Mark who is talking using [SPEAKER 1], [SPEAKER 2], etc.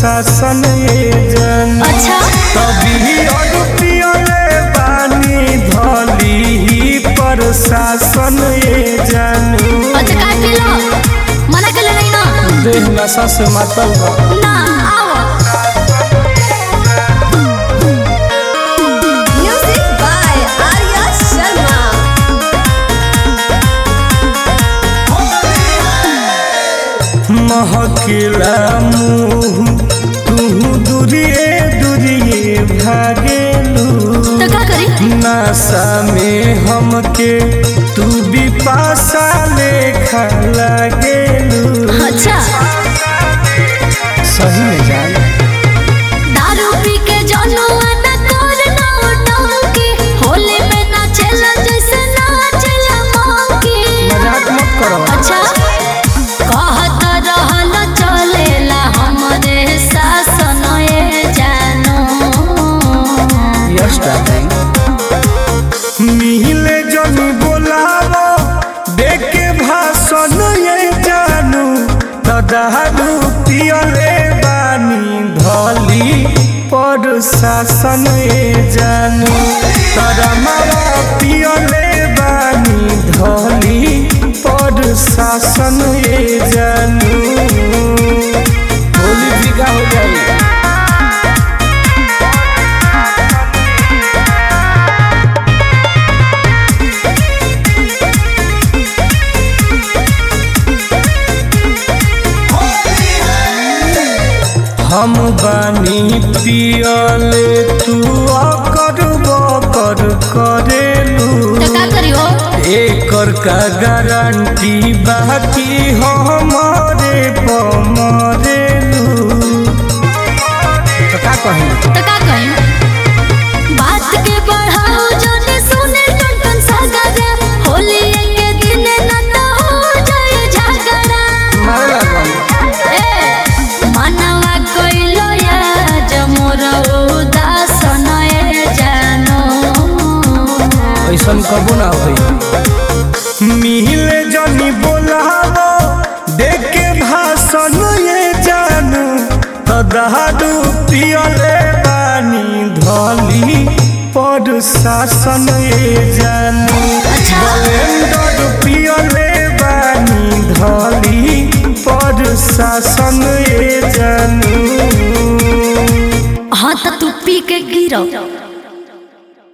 [SPEAKER 1] शासन ये जन
[SPEAKER 2] अच्छा
[SPEAKER 1] तभी अड़पियले बानी धली ही प्रशासन ये जानू
[SPEAKER 2] अच्छा काय केलं मना केलं नाही ना
[SPEAKER 1] देह नशा से मातल बा
[SPEAKER 2] ना आओ म्युझिक बाय आर्या शर्मा
[SPEAKER 1] महकिला मुँह तू दूरिए दूरिए भागेलू
[SPEAKER 2] तर का करी
[SPEAKER 1] नशा में हमके तू भी पासा लेखा लागेलू
[SPEAKER 2] अच्छा
[SPEAKER 1] सही में जान
[SPEAKER 2] दारू पी के जनुआ न कर ना डंकी होली में नाचेला जैसे नाचेला मंकी
[SPEAKER 1] मजाक मत करो
[SPEAKER 2] अच्छा कहत रहल चलेला हमरे शासन ए जानो
[SPEAKER 1] यस डार्लिंग मिहिले जनी बोलावो देखे भाषण ये जानू दादू पियले बानी धली पर शासन ये जानू तारा मारा पियले बानी धली पर शासन ये जानू होली बिका हो जाएगी हम बानी पियले तू अकर बकर करेलू
[SPEAKER 2] तो का करियो
[SPEAKER 1] एकर का गारंटी बाकी हमारे पमरेलू तो का कही
[SPEAKER 2] तो का कही बात के बढ़ाओ जने सुने टन टन सागरा होली के दिन न तो हो जाए झगड़ा
[SPEAKER 1] मारे लागल
[SPEAKER 2] ए मनवा कइलो या जमोर उदासन ए जानो
[SPEAKER 1] ऐसन कबो ना होई मिले जनी बोलावो देखे भाषण ये जानू तो दहादू पियले बानी धली पर शासन ये जानू
[SPEAKER 2] अच्छा।
[SPEAKER 1] ब्लेंडर पियले बानी धली पर शासन ये जानू
[SPEAKER 2] हाँ तो तू पी के गिरो